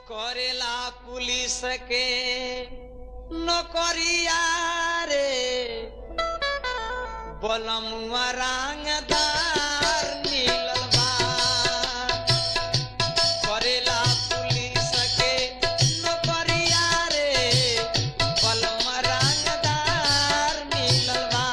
करेला पुलिस के नौकरिया रे बलमुआ रंगदार मिलल बा करेला पुलिस के नौकरिया रे बलमुआ रंगदार मिलल बा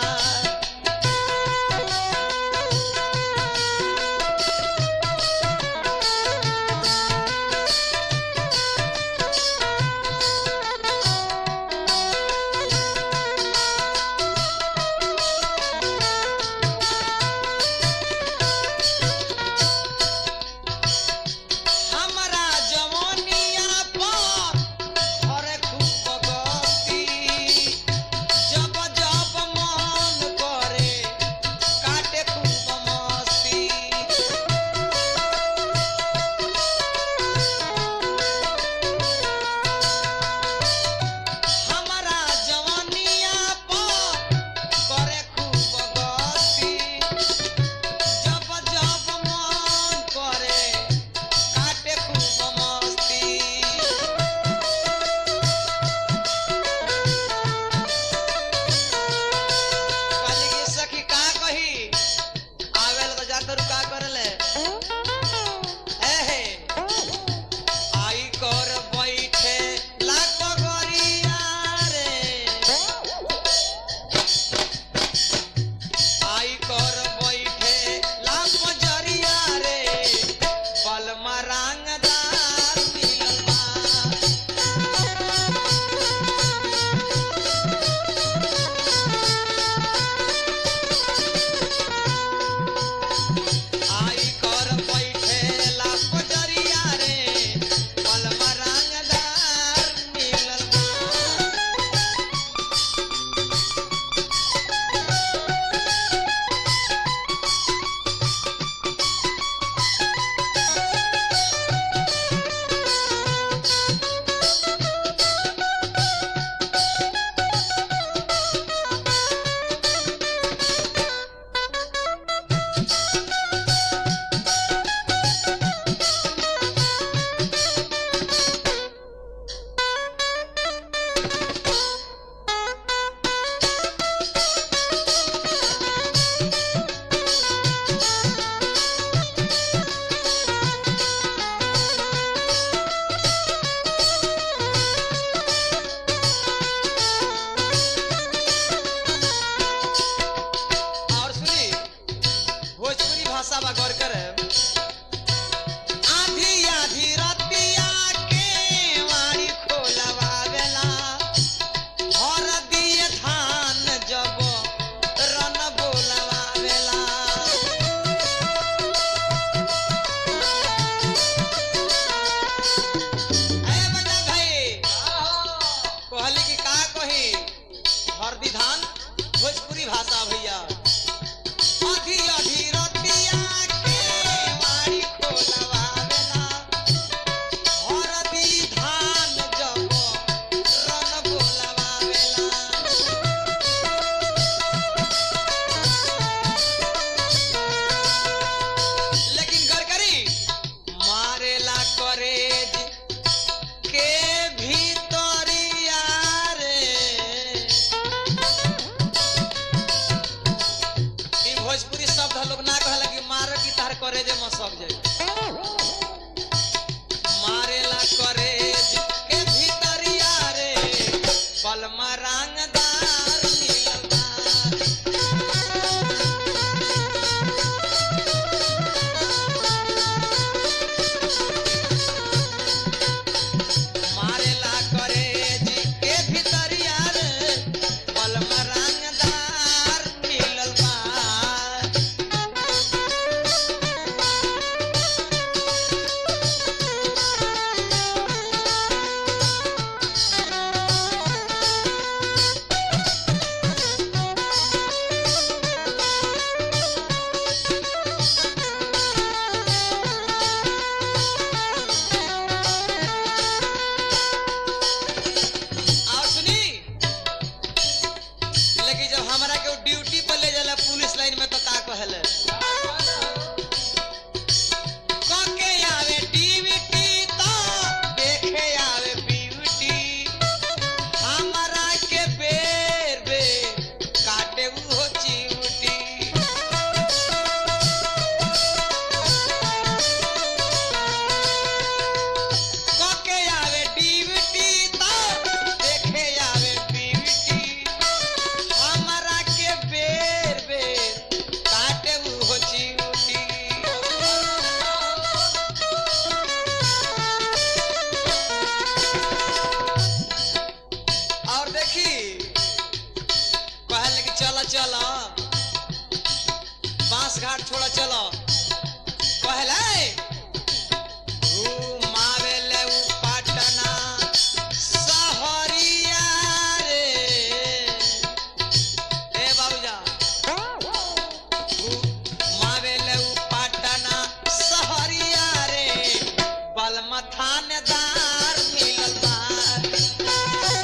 थानेदार मिलल बा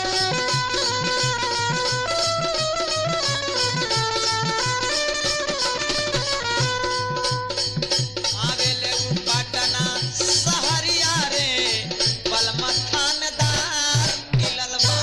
आवेले उ पटना सहरिया रे बलमा थानेदार मिलल बा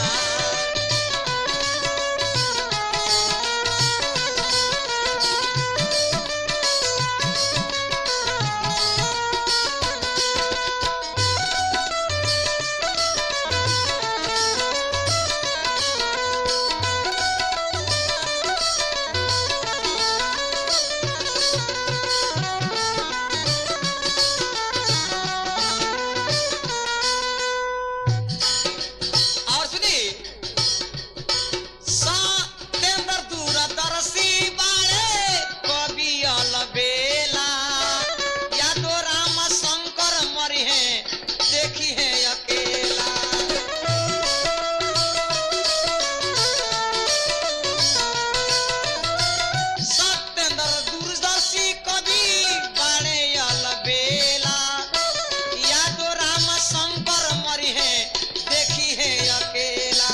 और सुनी सत्येंद्र दूरदर्शी बारे कवि अलबेला या तो राम शंकर मरी है देखी है अकेला सत्येंद्र दूरदर्शी कवि बारे अलबेला या तो राम शंकर मरी है देखी है अकेला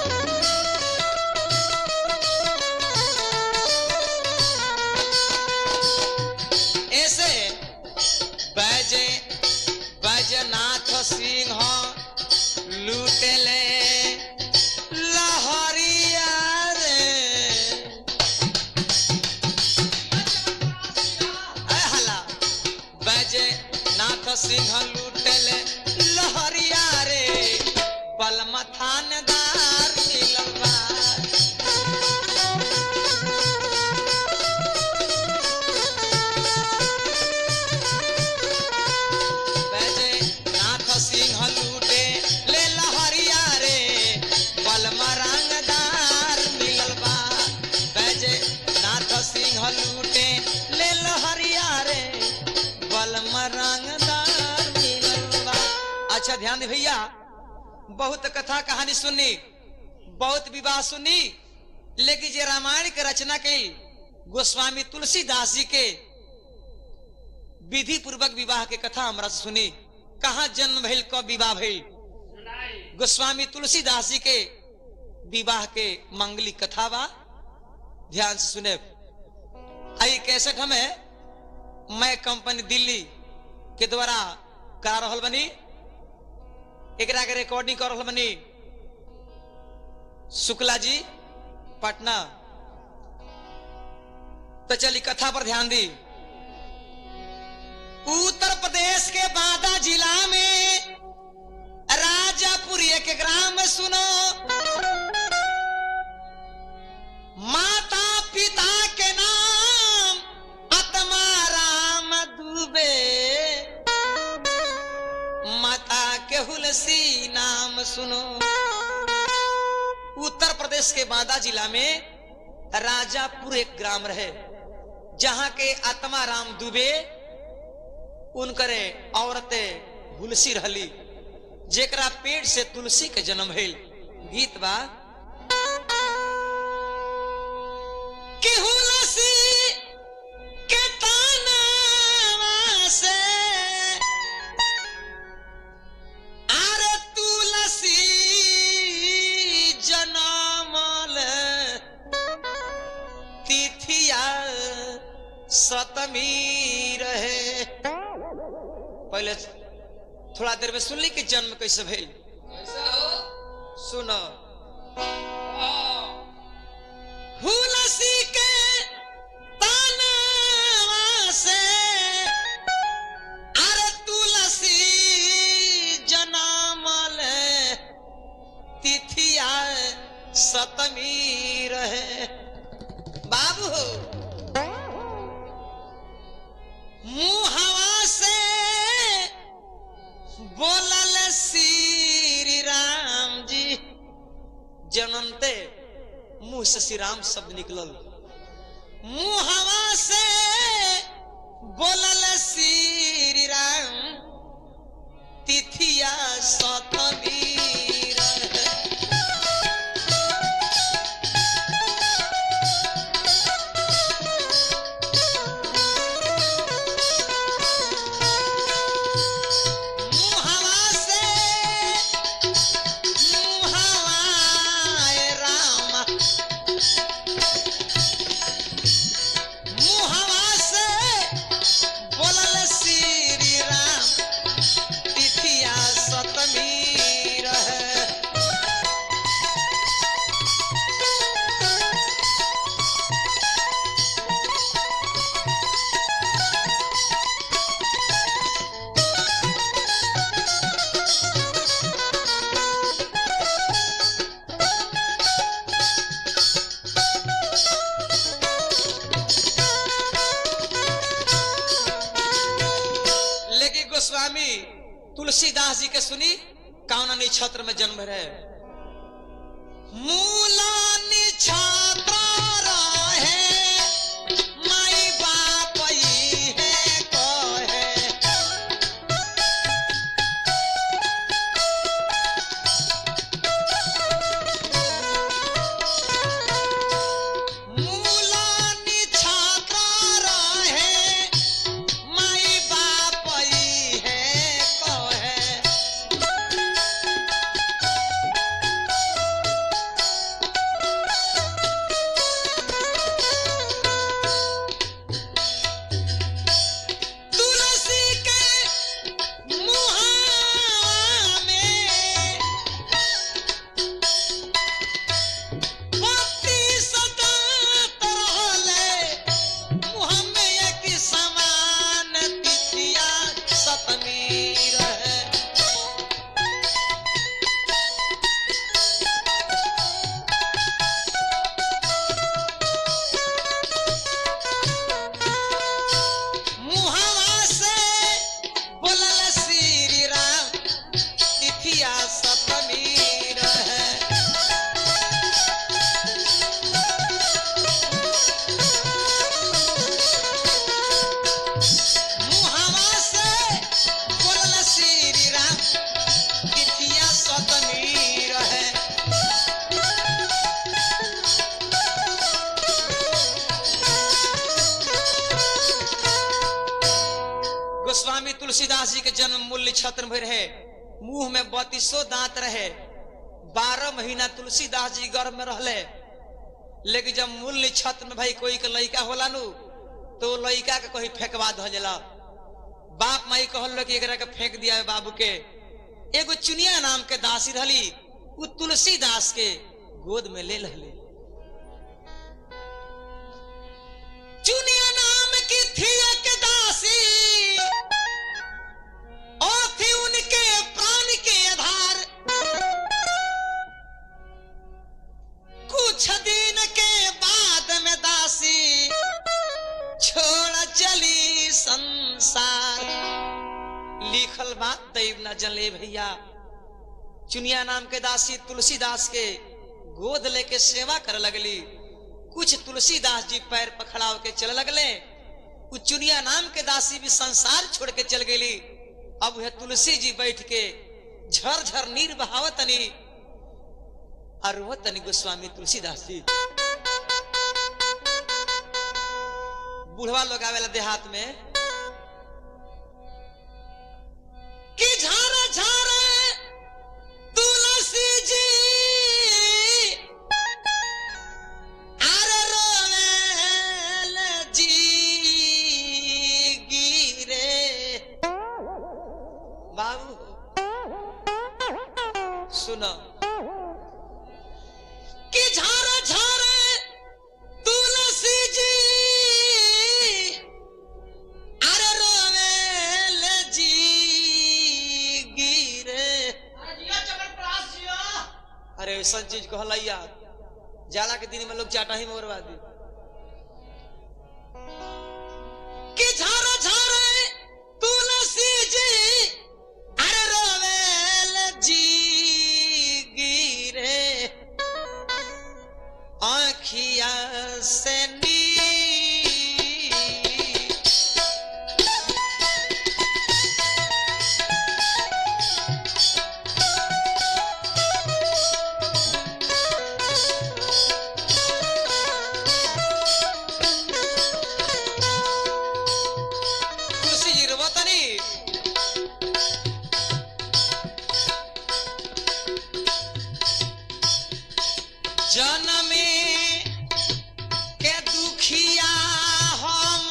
ऐसे बैजे बैजनाथ सिंह लूटेले लहरिया रे ऐ हला बैजे नाथ सिंह लूटले लहरिया रे बलमा थानेदार मिलल बा बैजे नाथ सिंह लूटे ले लहरिया रे बलमा रंगदार मिलल बा बैजे नाथ सिंह लूटे ले लहरिया रे बलमा रंगदार मिलल बा अच्छा ध्यान दे भैया बहुत कथा कहानी सुनी बहुत विवाह सुनी लेकिन जे रामायण के रचना की गोस्वामी तुलसीदास जी के विधि पूर्वक विवाह के कथा हमरा से सुनी कहाँ जन्म भइल कब विवाह भइल गोस्वामी तुलसीदास जी के विवाह के मंगली कथा बा ध्यान से सुने आई कैसेट हमें मैं कंपनी दिल्ली के द्वारा करा रहल बनी एकरा के रिकॉर्डिंग कर रहल बनी शुक्ला जी पटना तो चली कथा पर ध्यान दी उत्तर प्रदेश के बांदा जिला में राजापुर एक ग्राम में सुनो माता पिता के नाम आत्मा राम दुबे माता के हुलसी नाम सुनो उत्तर प्रदेश के बांदा जिला में राजापुर एक ग्राम रहे जहां के आत्मा राम दुबे उनकरे औरतें हुलसी रहली जेकरा पेट से तुलसी के जन्म भइल गीत बा कि हुलसी के तानवा से आरे तुलसी जनमल तिथिया सतमी रहे पहले थोड़ा देर में सुन ली कि जन्म कैसे भइल सुनो हुलसी के तानवा से अरे तुलसी जनमल तिथिया सतमी रहे बाबू मुहवा से बोलल श्री राम जी जनमते मुंह से श्री राम शब्द निकलल मुहवा से बोलल श्री राम तिथिया सतवीर मुहवा तुलसीदास जी के सुनी कौन नक्षत्र में जन्म रहे मूला निछात्र रहे माई बाप ई है कहे मूला निछात्र रहे माई बाप ई है कहे तुलसी के मुहावा में पति सदात रहले मुँह में एक समान तिथिया सतमी रहे मुहावा से बोलल श्री राम तिथिया सतमी रहे मुहावा से बोलल श्री राम तिथिया सतमी रहे गोस्वामी तुलसीदास जी के जन्म मूल्य छत्र में रहे मुंह में बत्तीसो दांत रहे बारह महीना तुलसीदास जी गर्भ में रहले लेकिन जब मूल्य छत्र में भाई कोई के लड़का होला नु तो लड़का के कहीं फेंकवा धला बाप माई कहल कि एकरा के फेंक दिया है बाबू के एगो चुनिया नाम के दासी रहली उ तुलसीदास के गोद में ले लहले चुनिया नाम की थी एक दासी और थी उनके प्राण के आधार कुछ दिन के बाद में दासी छोड़ चली संसार लिखल बात दैव न जले भैया चुनिया नाम के दासी तुलसीदास के गोद लेके सेवा करे लगली कुछ तुलसीदास जी पैर पखड़ाव के चले लगले उ चुनिया नाम के दासी भी संसार छोड़ के चल गेली अब वह तुलसी जी बैठ के झर झर नीर बहावतनी और वो तनी गोस्वामी तुलसीदास जी बुढ़वा लोग आवेला देहात में कि झारा झारा तुलसी जी अरे रोवेल जी गिरे बाबू सुनो कि झारा झारा तुलसी जी अरे रोवेल जी गिरे अरे ऐसा चीज कहलैया जाला के दिन में लोग चाटा ही मोरवा दी कि झारा झारा तुलसी जी अरे रोवेल जी गिरे आखिया से नी तुलसी जी रोवतनी जनमे के दुखिया हम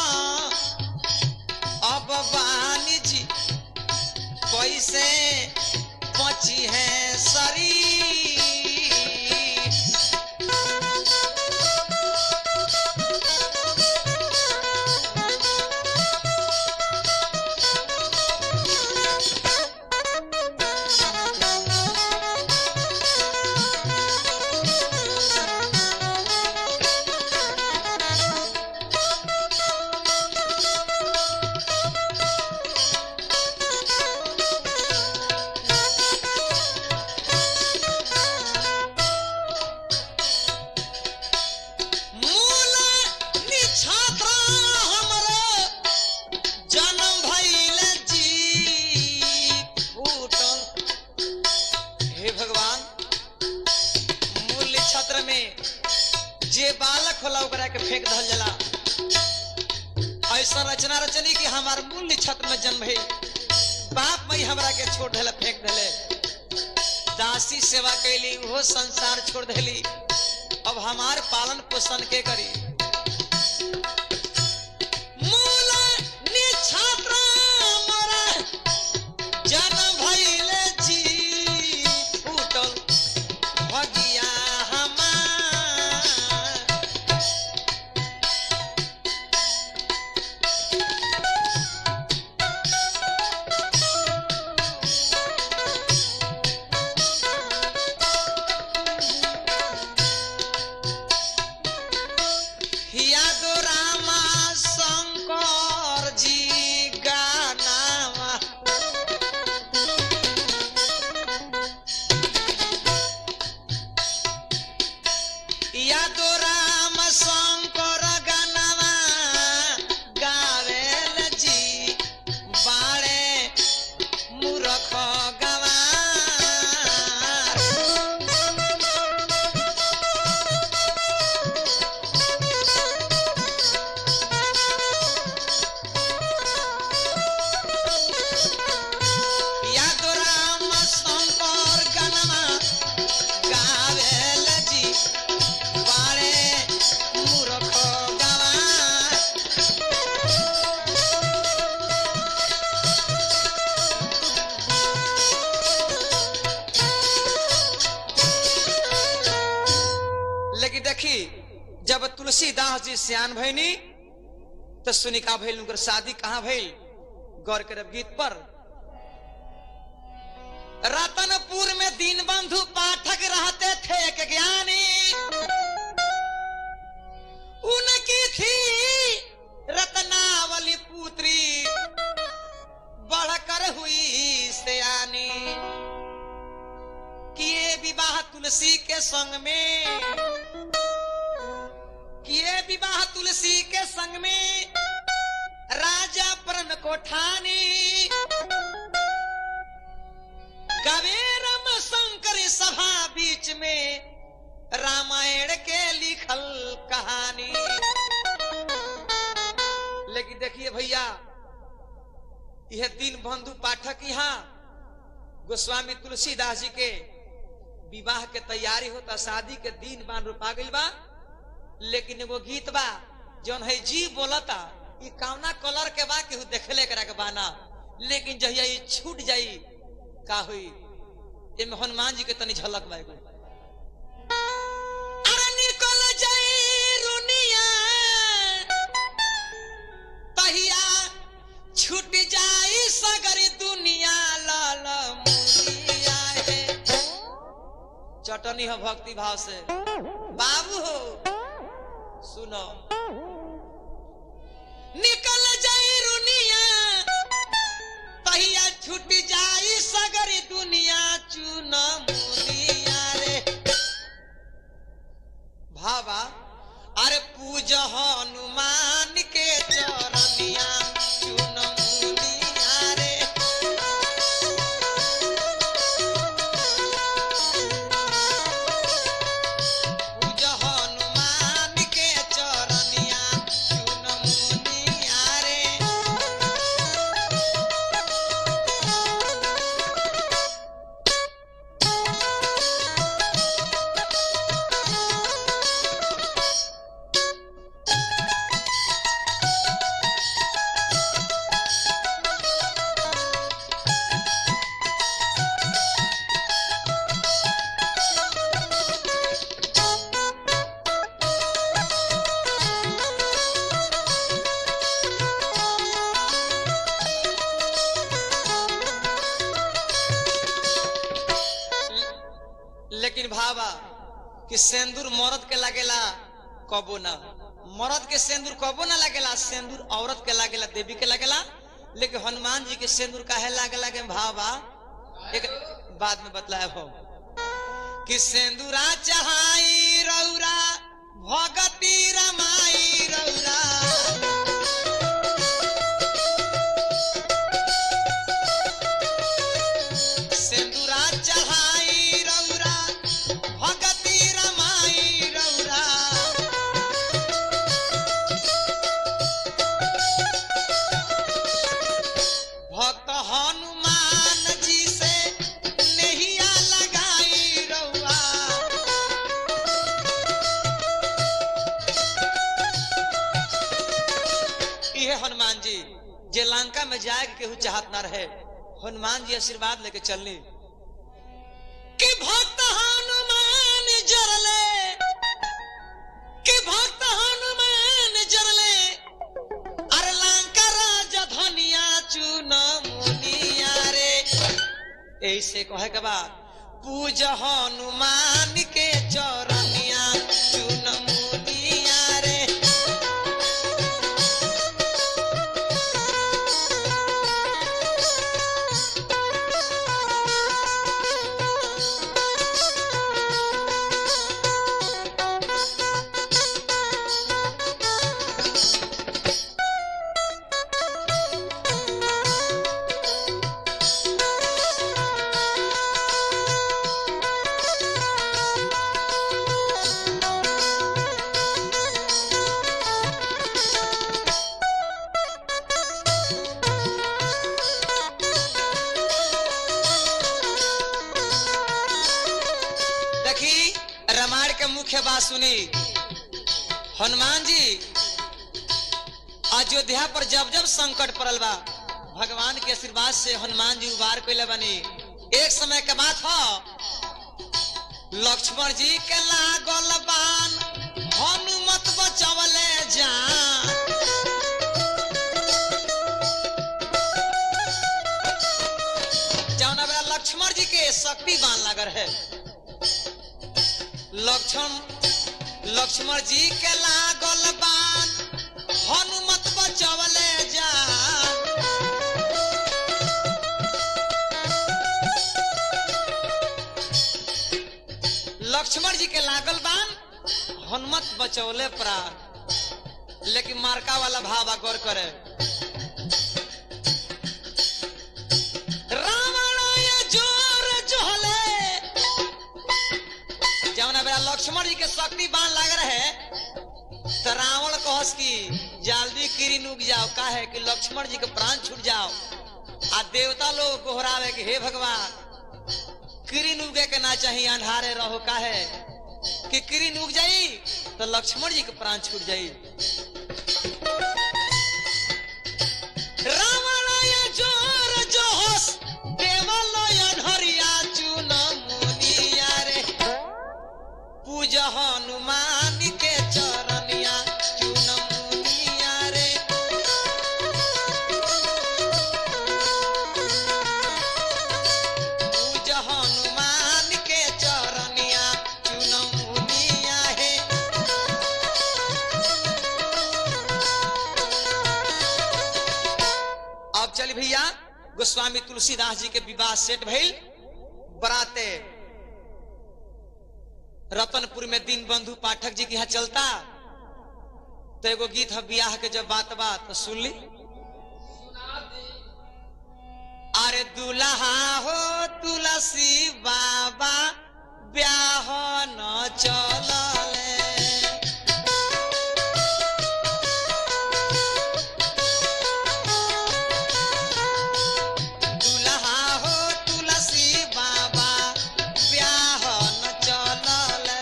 अब बानी जी कैसे बची है शरीर होला ओकरा के फेंक दहल जाला ऐसा रचना रचनी कि हमार मूल छत्र में जन्म है बाप मई हमरा के छोड़ देले फेंक देले दासी सेवा कैली वो संसार छोड़ देली अब हमार पालन पोषण के करी मूल निछात्र मोरा जन्म भइले जी फूटल भगिया हमार यादो रामा शंकर जी गानावा यादो राम शंकर गानावा गावेल जी बाड़े मूरख गवार यादो राम शंकर गनमा गावेल जी बाळे मूर्ख गवा लेकिन देखी जब तुलसीदास जी सियान भैनी तो सुनी का भइल उनकर शादी कहाँ भइल गौर करब गीत पर रतनपुर में दीन बंधु पाठक रहते थे एक ज्ञानी उनकी थी रत्नावली पुत्री बढ़कर हुई सयानी किए विवाह तुलसी के संग में किए विवाह तुलसी के संग में राजा प्रण को ठानी गवेरम शंकर सभा बीच में रामायण के लिखल कहानी लेकिन देखिए भैया यह दीन बंधु पाठक यहाँ गोस्वामी तुलसीदास जी के विवाह के तैयारी होता शादी के दिन बान रूपा गइल बा लेकिन एगो गीत बा जौन है जी बोलता ई कावना कलर के बा केहू देखले करा के बाना लेकिन जहिया ई छूट जाई का हुई एमे हनुमान जी के तनी झलक बा एगो अरे निकल जाई रुनिया तहिया छूट जाई सगरी दुनिया लाल मुनिया हे चटनी हो भक्ति भाव से बाबू हो सुनो निकल जाई रुनिया तहिया छूट जाई सगरी दुनिया चुन मुनिया रे भावा अरे पूज हनुमान के चरनिया चुन मुनिया रे पूज हनुमान के चरनिया चुन मुनिया रे लेकिन भावा कि सेंदूर मर्द के लागेला कबो ना मर्द के सेंदूर कबो ना लागेला सेंदूर औरत के लागेला देवी के लागेला लेकिन हनुमान जी के सेंदूर काहे लागेला के भावा एक बाद में बतलाए हो कि सेंदूरा चढ़ाई रौरा भगती रमाई रौरा सिंदूरा चढ़ाई रौरा भगती रमाई रौरा जे लंका में जाए के केहू चाहत ना रहे हनुमान जी आशीर्वाद लेके चलनी कि भक्त हनुमान जरले कि भक्त हनुमान जरले अरे लंका राजा धनिया चुन मुनिया रे ऐसे कहे के बाद पूज हनुमान के चरनिया चुन मुनिया रे देखी रामायण के मुख्य बात सुनी हनुमान जी अयोध्या पर जब जब संकट पड़ल बा भगवान के आशीर्वाद से हनुमान जी उबार कैले बनी एक समय के बात हो लक्ष्मण जी के लागल बान हनुमत बचवले जान जौन बेरा लक्ष्मण जी के शक्ति बान लागल है लक्ष्मण लक्ष्मण जी के लागल बान हनुमत बचवले जा लक्ष्मण जी के लागल बान हनुमत बचवले प्राण लेकिन मार्का वाला भाव गौर करे रावण ये जोर जोहले जौना बेरा लक्ष्मण जी के शक्ति बाण लाग रहे तो रावण कहस की जल्दी किरी नुक जाओ का है कि लक्ष्मण जी के प्राण छूट जाओ आ देवता लोग गोहरावे कि हे भगवान किरी नुगे के ना चाहिए अंधारे रहो का है कि किरी नुक जाई तो लक्ष्मण जी के प्राण छूट जाई रावण ये जोर जोहस देवल अनहरिया चुन मुनिया रे पूज हनुमान के चरनिया चुन मुनिया रे पूज हनुमान के चरनिया चुन मुनिया हे अब चल भैया गोस्वामी तुलसीदास जी के विवाह सेट भइल बराते रतनपुर में दीन बंधु पाठक जी के यहाँ चलता तो एगो गीत है बियाह के जब बात बात तो सुन ली अरे दुल्हा हो तुलसी बाबा ब्याह न चलले दुल्हा हो तुलसी बाबा ब्याह न चलले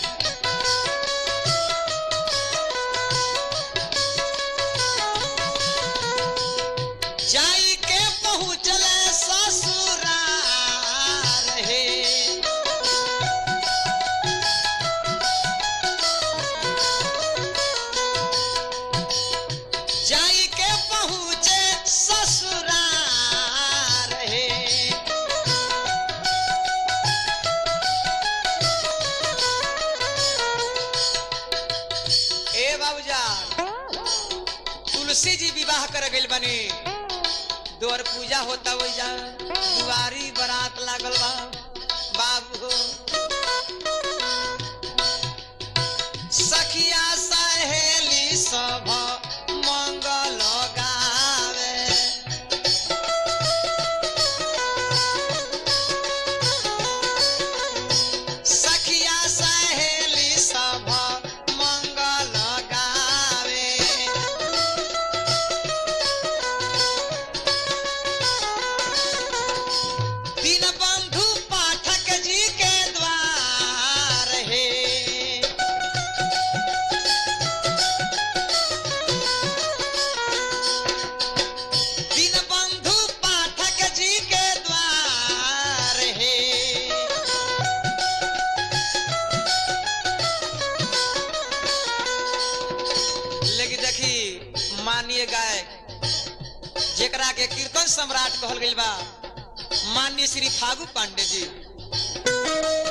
जाई के पहुँचले ससुरार हे जाई के पहुँचे ससुरार हे ए बाबूजान तुलसी जी विवाह कर गइल बनी दोर पूजा होता वही जा दुआरी बारात लागल बा बाबू हो सखिया सहेली सब मंगल गावे सखिया सहेली सब मंगल गावे दिन बंधु जेकरा के कीर्तन सम्राट कहल गइल बा मान्य श्री फागु पांडे जी